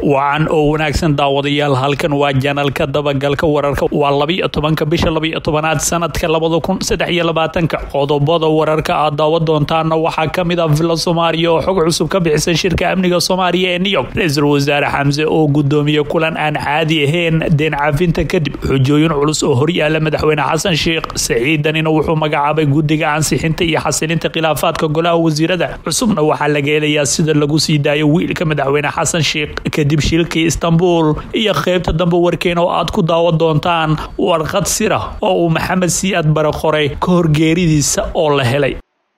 wacan oo wanaagsan daawadayaal halkan waa janalka dabagalka wararka waa labiyo tobanka bisha labiyo tobanaad sanadka labada kun saddex iyo labaatanka qodobada wararka aad daawa doontaana waxaa kamid ah villa soomaaliya oo xog cusub ka bixisay shirka amniga soomaaliya ee new york ra-iisul wasaare xamse oo gudoomiye kulan aan caadi ahayn deen cafinta kadib xujooyin culus oo horyaala madaxweyne xasan sheekh saciidanina wuxuu magacaabay guddiga ansixinta iyo xasilinta khilaafaadka golaha wasiirada cusubna waxaa laga helayaa sida lagu sii daayo wiilka madaxweyne xasan sheekh kadib shilkii istanbul iyo qeybta dambe warkeena oo aad ku daawa doontaan warqad sira oo uu maxamed siyaad bare qoray ka horgeeridiisa oo la helay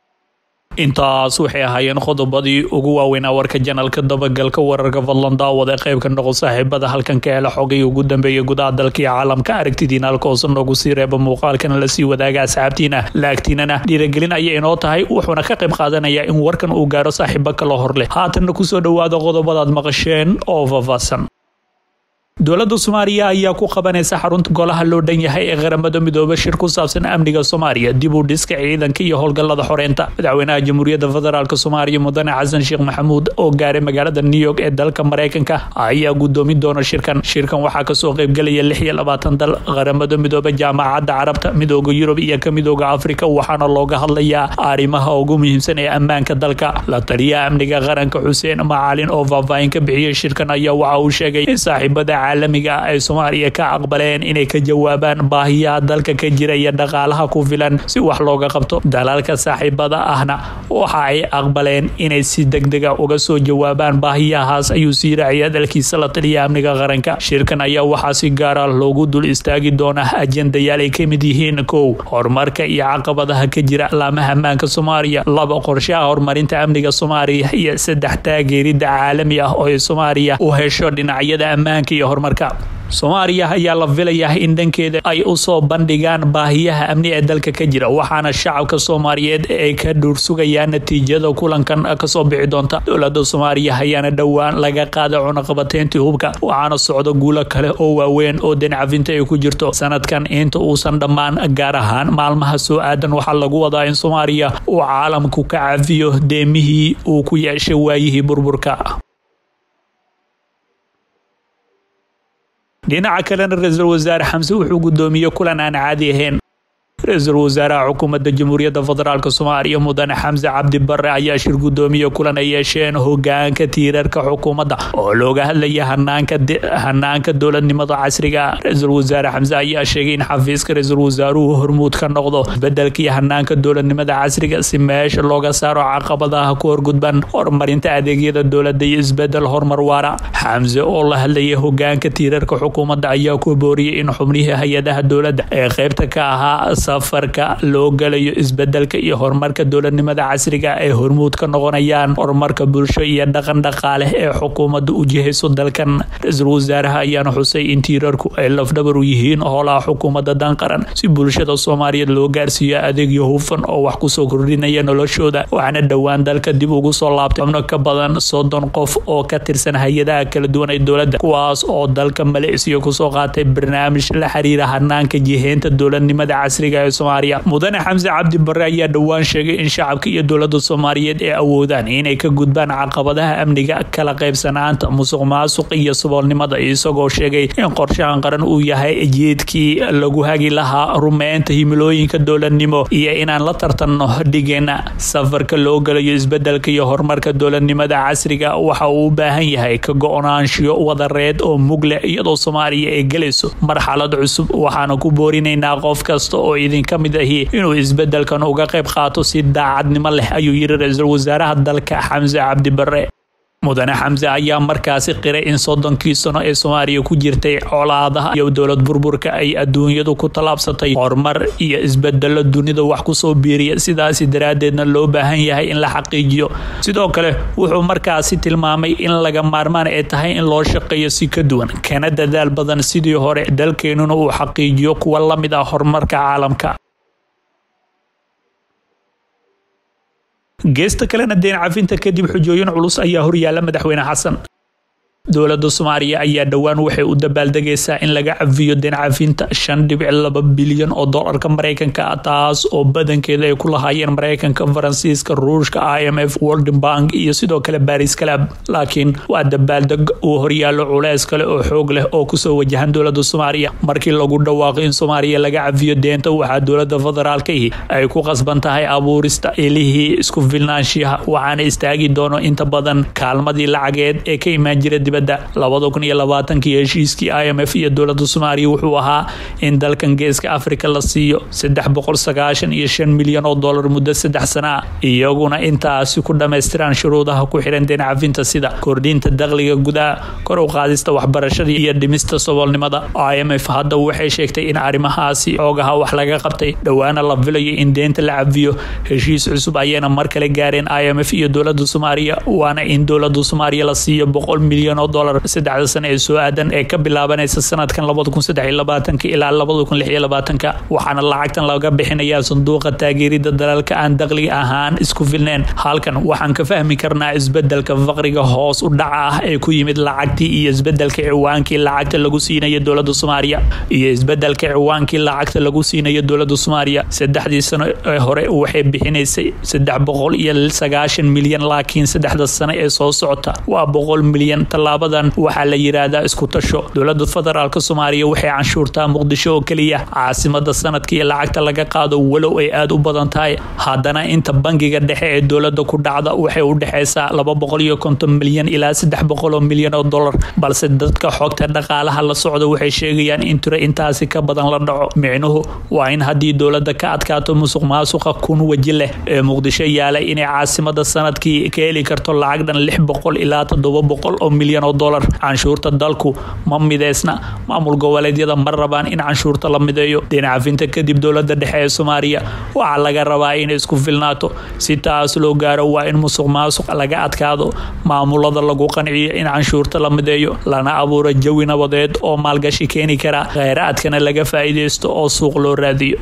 intaas waxay ahaayeen qodobadii ugu waaweynaa warka janalka dabagalka wararka fadlan daawada qeybka noqo saaxiibada halkan ka hela xogay ugu dambeeya gudaha dalka iyo caalamka aragtidiina halkoosa noogu sii reeba muuqaalkana lasii wadaaga asxaabtiina laagtiinana dhiiragelin ayay inoo tahay wuxuuna ka qayb qaadanayaa in warkan uu gaaro saaxiibo kala hor leh haatanna kusoo dhowaada qodobadaad maqasheen oo faahfaahsan dowladda soomaaliya ayaa ku qabanaysa xarunta golaha loo dhan yahay ee qaramada midoobe shir ku saabsan amniga soomaaliya dib u dhiska ciidanka iyo howlgallada xoreynta madaxweynaha jamhuuriyadda federaalk soomaaliya mudane xasan sheekh maxamuud oo gaaray magaalada new york ee dalka mareykanka ayaa gudoomin doona shirkan shirkan waxaa kasoo qeybgelaya lix iyo labaatan dal qaramada midoobe jaamacadda carabta midooda yurub iyo ka midooda afrika waxaana looga hadlayaa arrimaha ugu muhiimsan ee ammaanka dalka la taliyaha amniga qaranka xuseen macalin oo faahfaahin ka bixiyey shirkan ayaa waxa uu sheegay in saaxiibada caalamiga ay soomaaliya ka aqbaleen inay ka jawaabaan baahiyaha dalka ka jira iyo dhaqaalaha ku filan si wax looga qabto dalalka saaxiibada ahna waxa ay aqbaleen inay si degdega uga soo jawaabaan baahiyahaas ayuu sii raaciyay dalkiisa la taliya amniga qaranka shirkan ayaa waxaa si gaara loogu dul istaagi doonaa ajendayaal ay ka mid yihiin kow horumarka iyo caqabadaha ka jira alaamaha ammaanka soomaaliya laba qorshaha horumarinta amniga soomaaliya iyo saddex taageerida caalami ah oo ay soomaaliya u hesho dhinacyada ammaanka iyo horumarka soomaaliya ayaa la filayaa in dhankeeda ay usoo bandhigaan baahiyaha amni ee dalka ka jira waxaana shacabka soomaaliyeed ay ka dhuursugayaan natiijada kulankan kasoo bixi doonta dowlada soomaaliya ayaana dhowaan laga qaada cunaqabateyntii hubka waxaana socdo guulo kale oo waaweyn oo dencafinta ay ku jirto sanadkan inta uusan dhammaan gaar ahaan maalmaha soo aadan waxaa lagu wadaa in soomaaliya uu caalamku ka cafiyo deemihii uu ku yeeshay waayihii burburka dhinaca kalena ra-iisul wasaare xamse wuxuu gudoomiyey kulan aan caadi ahayn ra-iisul wasaaraha xukuumadda jamhuuriyadda federaalk soomaaliya mudane xamse cabdi bare ayaa shir gudoomiye kulan ay yeesheen hogaanka tiirarka xukuumadda oo looga hadlaya hanaanka dowladnimada casriga ra-iisul wasaare xamse ayaa sheegay in xafiiska ra-iisul wasaaruhu hormuud ka noqdo isbedelkii hanaanka dowladnimada casriga si meesha looga saaro caqabadaha ku horgudban horumarinta adeegyada dowladda iyo isbedel horumar waara xamse oo la hadlayay hogaanka tiirarka xukuumadda ayaa ku booriyey in xubnihii hay-adaha dowladda ee qeybta ka ahaa safarka loo galayo isbedelka iyo horumarka dowladnimada casriga ay hormuud ka noqonayaan horumarka bulsho iyo dhaqan dhaqaale ee xukuumadda u jihayso dalkan ra-iisul wasaaraha ayaana xusay in tiirarku ay lafdhabar u yihiin howlaha xukuumadda danqaran si bulshada soomaaliyeed loo gaarsiiyo adeegyo hufan oo wax kusoo kordhinaya noloshooda waxaana dhowaan dalka dib ugu soo laabtay xubno ka badan soddon qof oo ka tirsan hay-adaha kala duwan ee dowladda kuwaas oo dalka maleysiya kusoo qaatay barnaamij la xiriira hanaanka jiheynta dowladnimada casriga soomaaliya mudane xamse cabdi bare ayaa dhowaan sheegay in shacabka iyo dowlada soomaaliyeed ay awoodaan inay ka gudbaan caqabadaha amniga kala qaybsanaanta musuq maasuq iyo saboolnimada isagoo sheegay in qorshahan qaran uu yahay jeedkii lagu hagi lahaa rumeynta himilooyinka dowladnimo iyo inaan la tartanno dhigeena safarka loo galayo isbedelka iyo horumarka dowladnimada casriga waxa uu u baahan yahay ka go-naanshiyo wadareed oo mugle iyadoo soomaaliya ay gelayso marxalad cusub waxaana ku boorinaynaa qof kasta oo idinka mid ahi inuu isbedelkan uga qayb qaato si daacadnimo leh ayuu yiri ra-iisul wasaaraha dalka xamse cabdi bare mudane xamse ayaa markaasi qiray in soddonkii sano ee soomaaliya ku jirtay colaadaha iyo dowlad burburka ay adduunyadu ku tallaabsatay horumar iyo isbedelo dunida wax kusoo biiriya sidaasi daraaddeedna loo baahan yahay in la xaqiijiyo sidoo kale wuxuu markaasi tilmaamay in laga maarmaan ay tahay in loo shaqeeyo si ka duwan kana dadaal badan sidii hore dalkeenuna uu xaqiijiyo kuwa la mid ah horumarka caalamka geesta kalena deen cafinta kadib xujooyin culus ayaa horyaala madaxweyne xasan dowladda soomaaliya ayaa dhowaan waxay u dabaaldegaysaa in laga cafiyo deencafinta shan dhibic laba bilyan oo doolarka maraykanka ah taas oo badankeeda ay ku lahaayeen maraykanka faransiiska ruushka i m f world bank iyo sidoo kale baris calab laakiin waa dabaaldeg uu horyaallo culeys kale oo xoog leh oo kusoo wajahan dowladda soomaaliya markii lagu dhawaaqo in soomaaliya laga cafiyo deenta waxaa dowladda federaalkaihi ay ku qasban tahay abuurista ilihii isku filnaanshiyaha waxaana istaagi doono inta badan kaalmadii lacageed ee ka imaan jira labada kun iyo labaatankii heshiiskii i m f iyo dowladda soomaaliya wuxuu ahaa in dalkan geeska afrika la siiyo saddex boqol sagaashan iyo shan milyan oo dollar muddo saddex sana ah iyaguna intaasi ku dhammaystiraan shuruudaha ku xiran deen cafinta sida kordhinta dakhliga gudaha kor u qaadista waxbarashada iyo dhimista saboolnimada i m f hadda waxay sheegtay in arrimahaasi xoogaha wax laga qabtay dhowaana la filayo in deenta la cafiyo heshiis cusub ayayna mar kale gaareen i m f iyo dowladda soomaaliya waana in dowladda soomaaliya la siiyo boqol milyan dolar saddexda sano ee soo aadan ee ka bilaabanaysa sanadkan labada kun saddex iyo labaatanka ilaa labada kun lix iyo labaatanka waxaana lacagtan laga bixinayaa sanduuqa taageerida dalalka aan dakhliga ahaan isku filneen halkan waxaan ka fahmi karnaa isbedelka faqriga hoos u dhaca ah ee ku yimid lacagtii iyo isbedelka ciwaankii lacagta lagu siinayo dowladda soomaaliya iyo isbedelka ciwaankii lacagta lagu siinayo dowladda soomaaliya saddexdii sano ee hore waxay bixinaysay saddex boqol iyo sagaashan milyan laakiin saddexda sano ee soo socota waa boqol milyan tallaabadan waxaa la yiraahdaa isku tasho dowladda federaalk soomaaliya waxay canshuurtaa muqdisho oo keliya caasimada sanadka iyo lacagta laga qaado walow ay aada u badan tahay haddana inta bangiga dhexe ee dowladda ku dhacda waxay u dhexaysaa laba boqol iyo konton milyan ilaa saddex boqol oo milyan oo dollar balse dadka xogta dhaqaalaha la socda waxay sheegayaan in tiro intaasi ka badan la dhaco micnuhu waa in haddii dowladda ka adkaato musuq maasuqa kun weji leh ee muqdisho yaalay inay caasimada sanadkii ka heli karto lacag dhan lix boqol ilaa toddoba boqol oo milyan oo dollar canshuurta dalku ma mideysna maamul goboleedyada ma rabaan in canshuurta la mideeyo deencafinta kadib dowladda dhexe ee soomaaliya waxaa laga rabaa inay isku filnaato si taas loo gaaro waa in musuq maasuq laga adkaado maamulada lagu qanciyo in canshuurta la mideeyo lana abuuro jawi nabadeed oo maalgashi keeni kara kheyraadkana laga faa'iideysto oo suuq loo raadiyo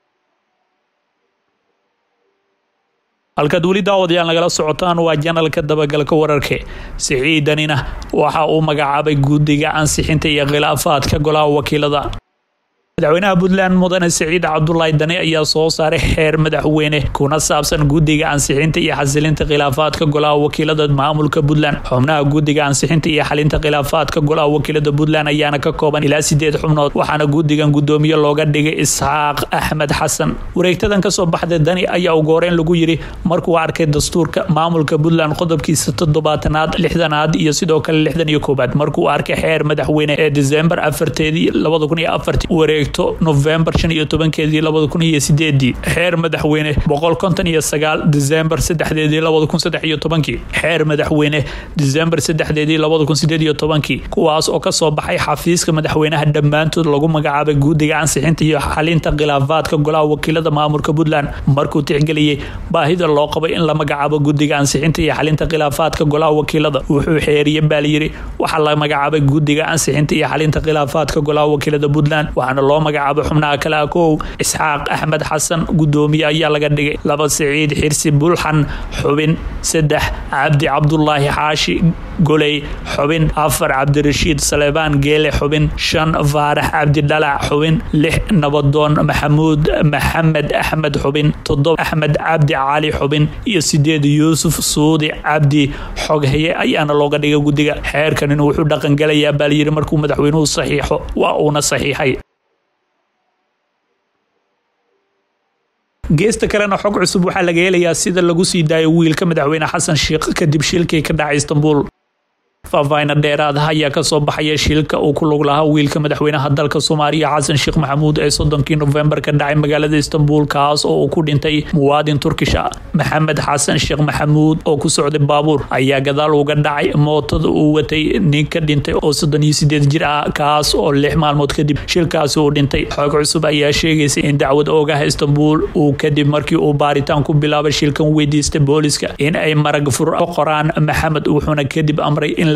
halkaad weli daawadayaal nagala socotaan waa janalka dabagalka wararke siciidanina waxa uu magacaabay guddiga ansixinta iyo khilaafaadka golaha wakiilada madaxweynaha puntland mudane siciid cabdulaahi dane ayaa soo saaray xeer madaxweyne kuna saabsan guddiga ansixinta iyo xasilinta khilaafaadka golaha wakiilada maamulka puntland xubnaha guddiga ansixinta iyo xalinta khilaafaadka golaha wakiilada puntland ayaana ka kooban ilaa sideed xubnood waxaana guddigan guddoomiye looga dhigay isxaaq axmed xasan wareegtadan kasoo baxday dani ayaa ugu horeyn lagu yiri markuu arkay dastuurka maamulka puntland qodobkiisa toddobaatanaad lixdanaad iyo sidoo kale lixdan iyo koobaad markuu arkay xeer madaxweyne ee disembar afarteedii labada kun iyo afartii wareeg novembar shan iyo tobankeedii labada kun iyo sideedii xeer madaxweyne boqol konton iyo sagaal disembar saddexdeedii labada kun saddex iyo tobankii xeer madaxweyne disembar saddexdeedii labada kun sideed iyo tobankii kuwaas oo kasoo baxay xafiiska madaxweynaha dhammaantood lagu magacaabay guddiga ansixinta iyo xalinta khilaafaadka golaha wakiilada maamulka puntland markuu tixgeliyey baahida loo qabay in la magacaabo guddiga ansixinta iyo xalinta khilaafaadka golaha wakiilada wuxuu xeeriye baalyiri waxaa la magacaabay guddiga ansixinta iyo xalinta khilaafaadka golaha wakiilada puntland waxaana loo magacaabo xubnaha kale ah kow isxaaq axmed xasan guddoomiye ayaa laga dhigay laba siciid xirsi bulxan xubin saddex cabdi cabdulaahi xaashi goley xubin afar cabdirashiid saleebaan geele xubin shan faarax cabdi dhalac xubin lix nabadoon maxamuud maxamed axmed xubin toddoba axmed cabdi cali xubin iyo sideed yuusuf suudi cabdi xoghaye ayaana looga dhigay guddiga xeerkanin wuxuu dhaqangelayaa baalyiri markuu madaxweynuhu saxiixo waa uuna saxiixay geesta kalena xog cusub waxaa laga helayaa sida lagu sii daayo wiilka madaxweyne xasan sheikh kadib shilkii ka dhacay istanbul faahfaahina dheeraada ayaa kasoo baxaya shilka uu ku lug lahaa wiilka madaxweynaha dalka soomaaliya xasan sheekh maxamuud ee soddonkii nofembar ka dhacay magaalada istanbul kaas oo uu ku dhintay muwaadin turkisha maxamed xasan sheekh maxamuud oo ku socday baabuur ayaa gadaal uga dhacay mootada uu watay nin ka dhintay oo soddon iyo sideed jir ah kaas oo lix maalmood kadib shilkaasi uu dhintay xoog cusub ayaa sheegaysa in dacwad oogaha istanbul uu kadib markii uu baaritaan ku bilaabay shilkan weydiistay booliska in ay marag fur qoraan maxamed wuxuuna kadib amray in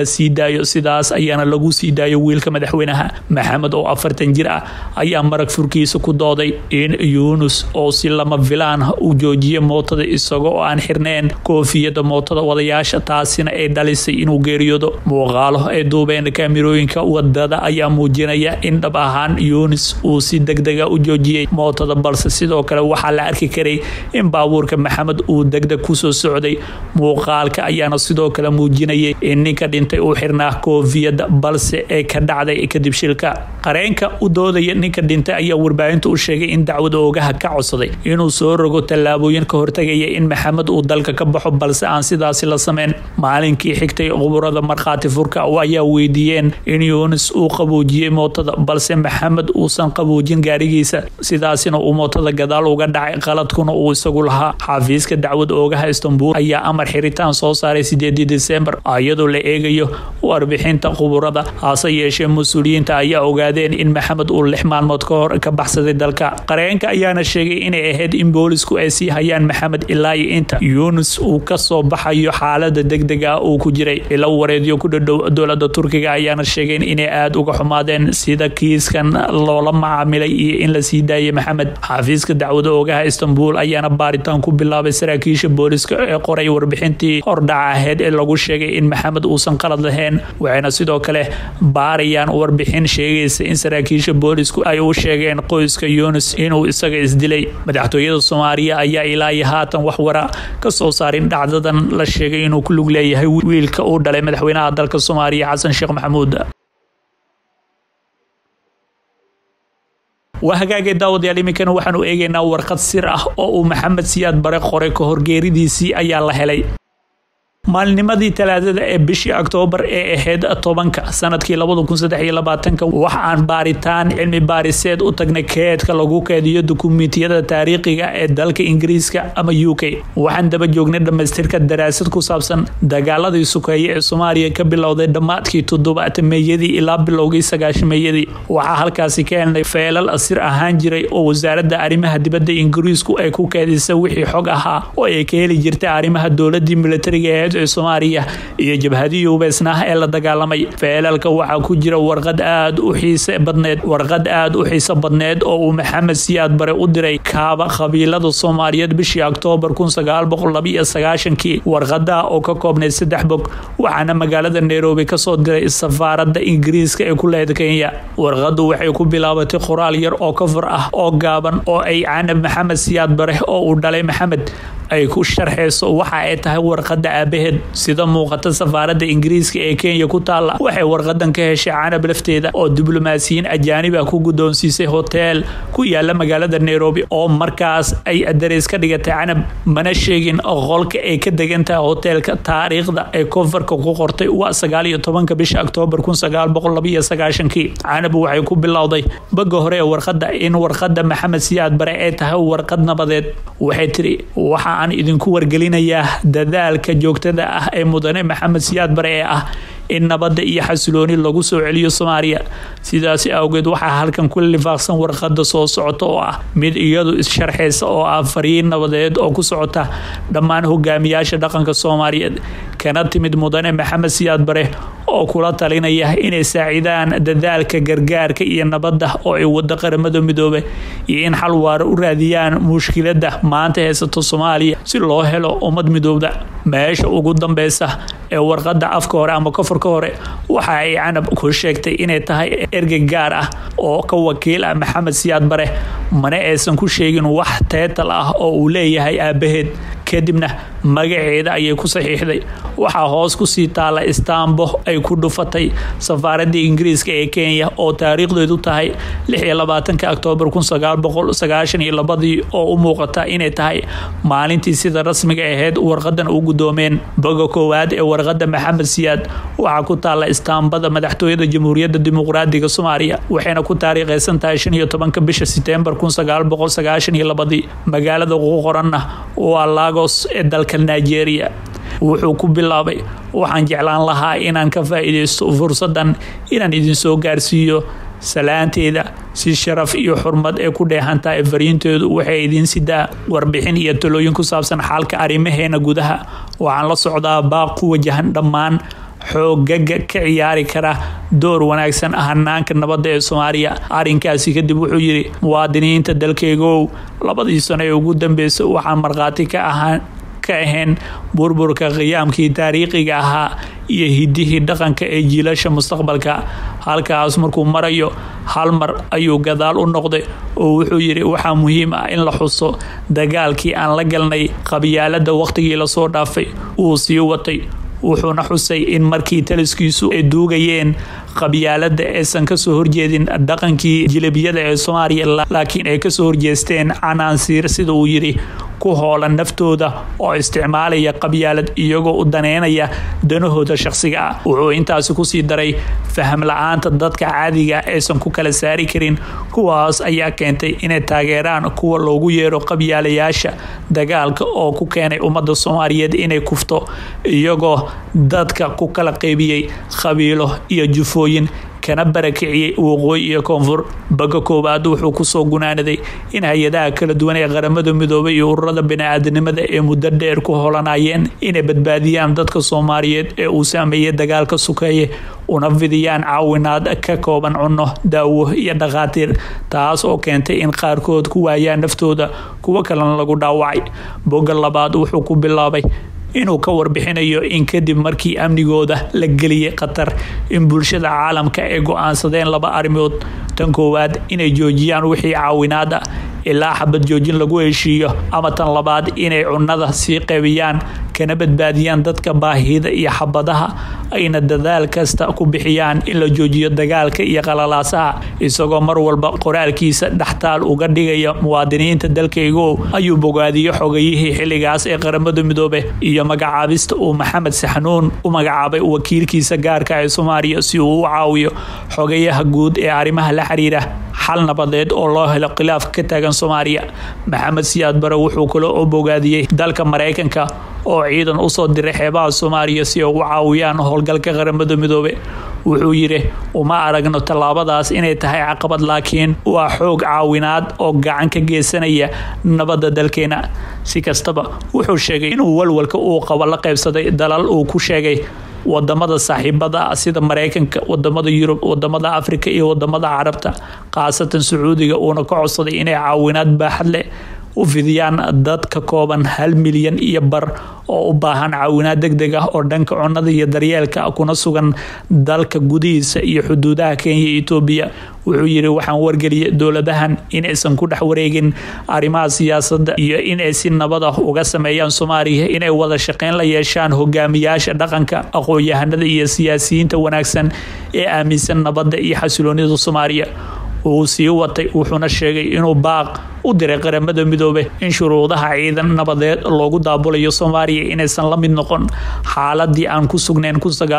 la sii daayo sidaas ayaana lagu sii daayo wiilka madaxweynaha maxamed oo afartan jir ah ayaa marag furkiisa ku dooday in yuunus oo si lama filaan u joojiyay mootada isaga oo aan xirneen koofiyada mootada wadayaasha taasina ay dhalisay inuu geeriyoodo muuqaalo ay duubeen kaamirooyinka wadada ayaa muujinaya in dhab ahaan yunis uu si degdega u joojiyey mootada balse sidoo kale waxaa la arki karay in baabuurka maxamed uu degdeg kusoo socday muuqaalka ayaana sidoo kale muujinayay in ninka dhintay uu xirnaa koofiyada balse ee ka dhacday kadib shilka qareenka u doodaya ninka dhintay ayaa warbaahinta u sheegay in dacwada oogaha ka codsaday inuu soo rogo tallaabooyin ka hortagaya in maxamed uu dalka ka baxo balse aan sidaasi la sameyn maalinkii xigtay quburada markhaati furka ayaa weydiiyeen in yunis uu qaboojiyey mootada balse maxamed uusan qaboojin gaarigiisa sidaasina uu mootada gadaal uga dhacay qaladkuna uu isagu lahaa xafiiska dacwada oogaha istanbul ayaa amar xiritaan soo saaray sideedii disembar iyadoo la eegayo warbixinta quburada hase yeeshee mas-uuliyiinta ayaa ogaadeen in maxamed uu lix maalmood ka hor ka baxsaday dalka qareenka ayaana sheegay inay ahayd in boolisku ay sii hayaan maxamed ilaa iyo inta yunis uu kasoo baxayo xaalada degdega uu ku jiray ilo wareedyo ku dhadhow dowlada turkiga ayaana sheegeen inay aada uga xumaadeen sida kiiskan loola macaamilay iyo in la sii daayay maxamed xafiiska dacwada oogaha istanbul ayaana baaritaan ku bilaabay saraakiisha booliska ee qoray warbixintii hordhaca aheyd ee lagu sheegay in maxamed uusan qalad lahayn waxayna sidoo kale baarayaan warbixin sheegaysa in saraakiisha boolisku ay u sheegeen qoyska yunis inuu isaga isdilay madaxtooyada soomaaliya ayaa ilaa iyo haatan wax wara ka soo saarin dhacdadan la sheegay inuu ku lug leeyahay wiilka uu dhalay madaxweynaha dalka soomaaliya xasan sheekh maxamuud waa hagaagay daawadayaal iminkana waxaanu eegaynaa warqad sir ah oo uu maxamed siyaad bare qoray ka horgeeridiisii ayaa la helay maalnimadii talaadada ee bishii oktoobar ee ahayd tobanka sanadkii labada kun saddex iyo labaatanka wax aan baaritaan cilmi baariseed u tagnay keedka lagu keediyo dukumiintiyada taariikhiga ee dalka ingiriiska ama u k waxaan daba joognay dhammaystirka daraasad ku saabsan dagaaladii sukeeye ee soomaaliya ka bilowday dhammaadkii toddobaatameeyadii ilaa bilowgii sagaashameeyadii waxaa halkaasi ka helnay feelal sir ahaan jiray oo wasaaradda arrimaha dibadda ingiriisku ay ku keedisay wixii xog ahaa oo ay ka heli jirtay arrimaha dowladii militariga ee ee soomaaliya iyo jabhadihii hubeysnaah ee la dagaalamay feelalka waxaa ku jira warqad aad u xiise badneed warqad aad u xiiso badneed oo uu maxamed siyaad bare u diray kaaba qabiilada soomaaliyeed bishii oktoobar kii warqada oo ka koobnayd saddex bog waxaana magaalada nairobi kasoo diray safaarada ingiriiska ee ku lehed kenya warqadu waxay ku bilaabatay qoraal yar oo kafur ah oo gaaban oo ay canab maxamed siyaad bare oo uu dhalay maxamed ay ku sharxayso waxa ay tahay warqada aabaheed sida muuqata safaarada ingiriiska ee kenya ku taala waxay warqadan ka heshay canab lafteeda oo diblomaasiyiin ajaanib ah ku guddoonsiisay hoteel ku yaala magaalada nairobi oo markaas ay adareys ka dhigatay canab mana sheegin qolka ay ka degan tahay hoteelka taariikhda ee koonfarka ku qortay waa sagaal iyo tobanka bisha oktoobar kun sagaal boqol laba iyo sagaashankii canab waxay ku bilowday baga hore ee warqada in warqada maxamed siyaad bare ay tahay warqad nabadeed waxay tiri waxa aan idinku wargelinayaa dadaalka joogtada ah ee mudane maxamed siyaad bare ee ah in nabadda iyo xasilooni lagu soo celiyo soomaaliya sidaasi awgeed waxaa halkan ku lifaaqsan warqada soo socota oo ah mid iyadu issharxaysa oo ah fariin nabadeed oo ku socota dhammaan hogaamiyaasha dhaqanka soomaaliyeed kana timid mudane maxamed siyaad bare oo kula talinaya inay saacidaan dadaalka gargaarka iyo nabadda oo ay wada qaramada midoobe iyo in xal waara u raadiyaan mushkilada maanta haysato soomaaliya si loo helo ummad midoobda meesha ugu dambeysa ee warqada afka hore ama kofarka hore waxa ay canab ku sheegtay inay tahay ergey gaar ah oo ka wakiil ah maxamed siyaad bare mana aysan ku sheegin wax teetal ah oo uu leeyahay aabaheed kadibna magaceeda ayay ku saxiixday waxaa hoos kusii taala istaambo ay ku dhufatay safaaradii ingiriiska ee kenya oo taariikhdeedu tahay oktoobar ii oo u muuqata inay tahay maalintii sida rasmiga ahayd warqadan u gudoomeen boga koowaad ee warqada maxamed siyaad waxaa ku taala istaambada madaxtooyada jamhuuriyadda dimuqraadiga soomaaliya waxayna ku taariikhaysan tahay bisha setembar magaalada ugu qoranna waa lagos ee dalka nigeria wuxuu ku bilaabay waxaan jeclaan lahaa inaan ka faa'iidaysto fursadan inaan idinsoo gaarsiiyo salaanteeda si sharaf iyo xurmad ee ku dheehantahay fariinteedu waxay idiin sidaa warbixin iyo talooyin ku saabsan xaalka arrimaheena gudaha waxaan la socdaa baaq ku wajahan dhammaan xoogaga ka ciyaari kara door wanaagsan hanaanka nabadda ee soomaaliya arrinkaasi kadib wuxuu yidhi muwaadiniinta dalkeygow labadii sano ee ugu dambeysay waxaan markhaati ka ahaan ka ahayn burburka qiyaamkii taariikhiga ahaa iyo hidihii dhaqanka ee jiilasha mustaqbalka halkaas markuu marayo hal mar ayuu gadaal u noqday oo wuxuu yidhi waxaa muhiim ah in la xuso dagaalkii aan la galnay qabyaalada wakhtigii lasoo dhaafay uu sii watay wuxuuna xusay in markii taliskiisu ay duugayeen qabyaalada aysan kasoo horjeedin dhaqankii jilabiyada ee soomaaliya laakiin ay kasoo horjeesteen canaansiir sida uu yidhi ku hoolan naftooda oo isticmaalaya qabyaalad iyagoo u daneynaya danahooda shaqsiga ah wuxuu intaasi kusii daray faham la-aanta dadka caadiga aysan ku kala saari karin kuwaas ayaa keentay inay taageeraan kuwa loogu yeero qabyaalayaasha dagaalka oo ku keenay ummadda soomaaliyeed inay kufto iyagoo dadka ku kala qeybiyey qabiilo iyo jufooyin kana barakiciyey waqooyi iyo koonfur baga koowaad wuxuu kusoo gunaanaday in hay-adaha kala duwan ee qaramada midoobay iyo ururada bini-aadanimada ee muddo dheer ku holanayeen inay badbaadiyaan dadka soomaaliyeed ee uu saameeyey dagaalka sukeeye una fidiyaan caawinaad ka kooban cunno daawo iyo dhakhaatiir taas oo keentay in qaarkood ku waayaan naftooda kuwo kalena lagu dhaawacay bogga labaad wuxuu ku bilaabay inuu ka warbixinayo in kadib markii amnigooda la geliyey qatar in bulshada caalamka ay go-aansadeen laba arrimood tan koowaad inay joojiyaan wixii caawinaad ah ilaa xabad joojin lagu heshiiyo ama tan labaad inay cunnada sii qaybiyaan kana badbaadiyaan dadka baahida iyo xabadaha ayna dadaal kasta ku bixiyaan in la joojiyo dagaalka iyo qalalaasaha isagoo mar walba qoraalkiisa dhextaal uga dhigaya muwaadiniinta dalkaygo ayuu bogaadiyo xogayihii xilligaas ee qaramada midoobe iyo magacaabista uu maxamed saxnuun u magacaabay wakiilkiisa gaarka ee soomaaliya si uu u caawiyo xogayaha guud ee arrimaha la xiriira xal nabadeed oo loo helo khilaaf ka taagan soomaaliya maxamed siyaad bare wuxuu kale oo bogaadiyey dalka maraykanka oo ciidan usoo diray xeebaha soomaaliya si ay ugu caawiyaan howlgalka qaramada midoobe wuxuu yidhi uma aragno tallaabadaas inay tahay caqabad laakiin waa xoog caawinaad oo gacan ka geysanaya nabadda dalkeena si kastaba wuxuu sheegay inuu walwalka uu qabo la qaybsaday dalal uu ku sheegay wadamada saaxiibada sida maraykanka wadamada yurub wadamada afrika iyo wadamada carabta khaasatan sacuudiga uuna ka codsaday inay caawinaad baaxad leh u fidiyaan dad ka kooban hal milyan iyo bar oo u baahan caawinaad deg deg ah oo dhanka cunnada iyo daryeelka kuna sugan dalka gudihiisa iyo xuduudaha kenya iyo etoobiya wuxuu yidhi waxaan wargeliyay dowladahan inaysan ku dhex wareegin arrimaha siyaasadda iyo inay si nabad ah uga sameeyaan soomaaliya inay wada shaqeyn la yeeshaan hogaamiyaasha dhaqanka aqoon-yahanada iyo siyaasiyiinta wanaagsan ee aaminsan nabadda iyo xasiloonida soomaaliya wuu sii watay wuxuuna sheegay inuu baaq u diray qaramada midoobe in shuruudaha ciidan nabadeed loogu daabulayo soomaaliya inaysan la mid noqon xaaladii aan ku sugnayn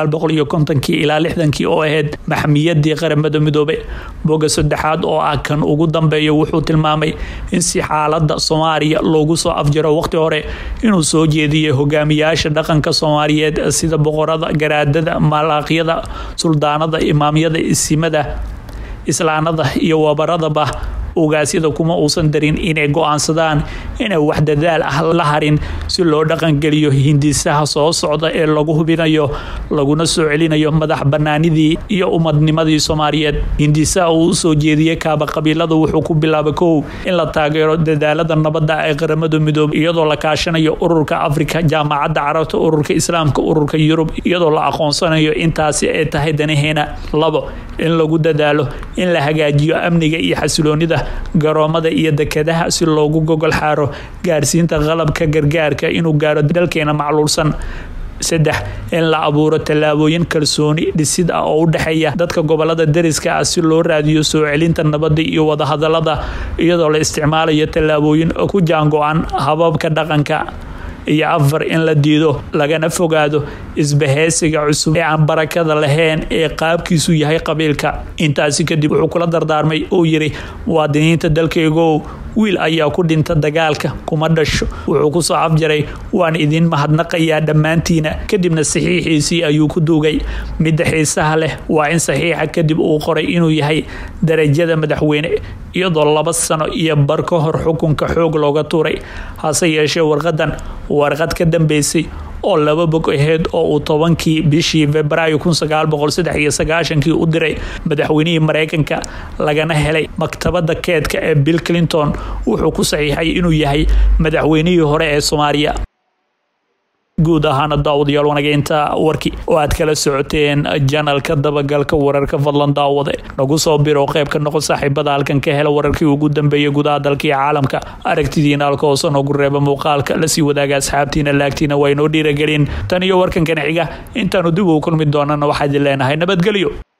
kii ilaa lixdankii oo ahayd maxmiyadii qaramada midoobe boga saddexaad oo ah kan ugu dambeeya wuxuu tilmaamay in si xaalada soomaaliya loogu soo afjaro waqti hore inuu soo jeediyay hogaamiyaasha dhaqanka soomaaliyeed sida boqorada garaadada malaaqyada suldaanada imaamyada isimada islaanada iyo wabaradaba ugaasyada kuma uusan darin inay go-aansadaan inay wax dadaal ah la harin si loo dhaqangeliyo hindisaha soo socda ee lagu hubinayo laguna soo celinayo madax banaanidii iyo umadnimadii soomaaliyeed hindisaha uu usoo jeediyey kaaba qabiilada wuxuu ku bilaabay kow in la taageero dadaalada nabadda ee qaramada midoobe iyadoo la kaashanayo ururka afrika jaamacadda carabta ururka islaamka ururka yurub iyadoo la aqoonsanayo intaasi ay tahay danaheena labo in lagu dadaalo in la hagaajiyo amniga iyo xasiloonida garoomada iyo dekadaha si loogu gogol xaaro gaarsiinta qalabka gargaarka inuu gaaro dalkeena macluulsan saddex in la abuuro tallaabooyin kalsooni dhisid ah oo u dhexeeya dadka gobolada dariska ah si loo raadiyo soo celinta nabadda iyo wadahadalada iyadoo la isticmaalayo tallaabooyin ku jaango-an hababka dhaqanka iyo afar in la diido lagana fogaado isbahaysiga cusub ee aan barakada lahayn ee qaabkiisu yahay qabiilka intaasi kadib wuxuu kula dardaarmay uu yidhi muwaadiniinta dalkaygow wiil ayaa ku dhinta dagaalka kuma dhasho wuxuu kusoo afjaray waan idin mahadnaqayaa dhammaantiina kadibna saxiixiisii ayuu ku duugay midda xiisaha leh waa in saxiixa kadib uu qoray inuu yahay darajada madaxweyne iyadoo laba sano iyo bar ka hor xukunka xoog looga tuuray hase yeeshee warqadan warqad ka dambeysay oo laba bog aheyd oo uu tobankii bishii februaayo kun sagaal boqol saddex iyo sagaashankii u diray madaxweynihii mareykanka lagana helay maktabada keedka ee bill clinton wuxuu ku saxiixay inuu yahay madaxweynihii hore ee soomaaliya guud ahaana daawadayaal wanageynta warkii oo aad kala socoteen janalka dabagalka wararka fadlan daawade nagu soo biro qayb ka noqon saaxiibada halkan ka hela wararkii ugu dambeeyay gudaha dalka iyo caalamka aragtidiina halka hoose noogu reeba muuqaalka lasii wadaaga asxaabtiina laagtiina waa inoo dhiiragelin tan iyo warkankana xiga intaanu dib ugu kulmi doonana waxaad leenahay nabadgelyo